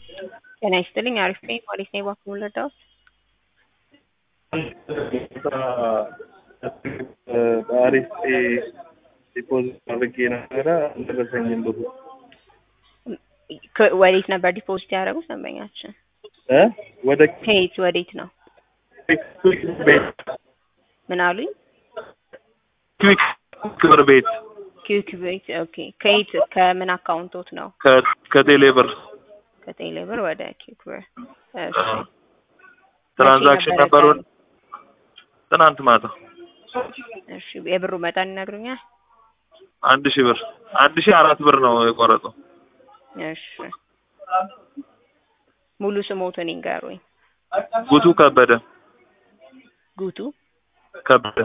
ጤና ይስጥልኝ አሪፍ ነኝ ፖሊስ ነኝ እባክዎን ልርዳዎት? በአሪፍ ዲፖዚት አድርጌ ነበረ አልደረሰኝም ብሩ ከ- ወዴት ነበር ዲፖዚት ያደረጉት ደንበኛችን? እ ወደ ከየት ወዴት ነው? ክዊክ ቤት ምን አሉኝ? ክዊክ ክብር ቤት ኪዩክ ቤት ኦኬ። ከየት ከምን አካውንቶት ነው? ከ- ከቴሌ ብር ከቴሌ ብር ወደ ኪዩክ ብር። እሺ ትራንዛክሽን መቼ ነበረ ነበሩን ቀኑ? ትናንት ማታ እሺ የብሩ መጠን ይነግሩኛል? አንድ ሺህ ብር አንድ ሺህ አራት ብር ነው የቆረጠው። እሺ ሙሉ ስሞትን ይንገሩኝ። ጉቱ ከበደ ጉቱ ከበደ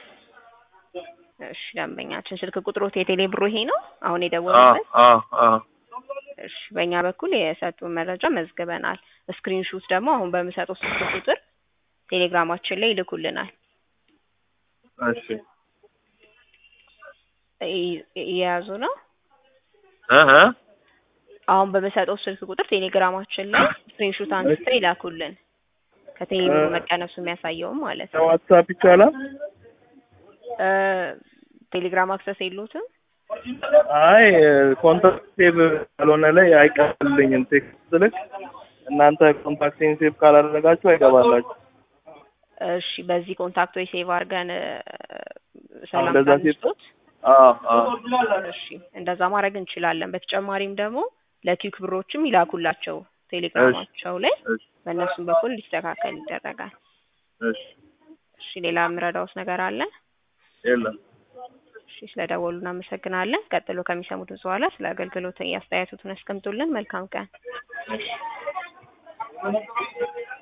እሺ ደንበኛችን ስልክ ቁጥሮት የቴሌ ብሩ ይሄ ነው አሁን አ የደወሉበት? አ አ እሺ በእኛ በኩል የሰጡን መረጃ መዝግበናል። ስክሪን ሹት ደግሞ አሁን በምሰጠው ስልክ ቁጥር ቴሌግራማችን ላይ ይልኩልናል። እሺ ይ- እየያዙ ነው። እህ አሁን በምሰጠው ስልክ ቁጥር ቴሌግራማችን ላይ ስክሪን ሹት አንስተው ይላኩልን ከቴሌ ብሩ መቀነሱ የሚያሳየውም ማለት ነው። ዋትሳፕ ይቻላል? እ ቴሌግራም አክሰስ የሉትም? አይ ኮንታክት ሴቭ ካልሆነ ላይ አይቀርልኝም። ቴክስት ልክ እናንተ ኮንታክቴን ሴቭ ካላደረጋችሁ አይገባላችሁ። እሺ በዚህ ኮንታክት ወይ ሴቭ አድርገን እ፣ ሰላም እንደዛ ሴቭ ካንስቶት አ አ እሺ እንደዛ ማድረግ እንችላለን። በተጨማሪም ደግሞ ለኪክ ብሮችም ይላኩላቸው ቴሌግራማቸው ላይ እሺ በእነሱም በኩል እንዲስተካከል ይደረጋል። እሺ እሺ ሌላ የምረዳውስ ነገር አለ? የለም እሺ ስለደወሉ እናመሰግናለን። ቀጥሎ ከሚሰሙት በኋላ ስለ አገልግሎት አስተያየቶትን ያስቀምጡልን። መልካም ቀን።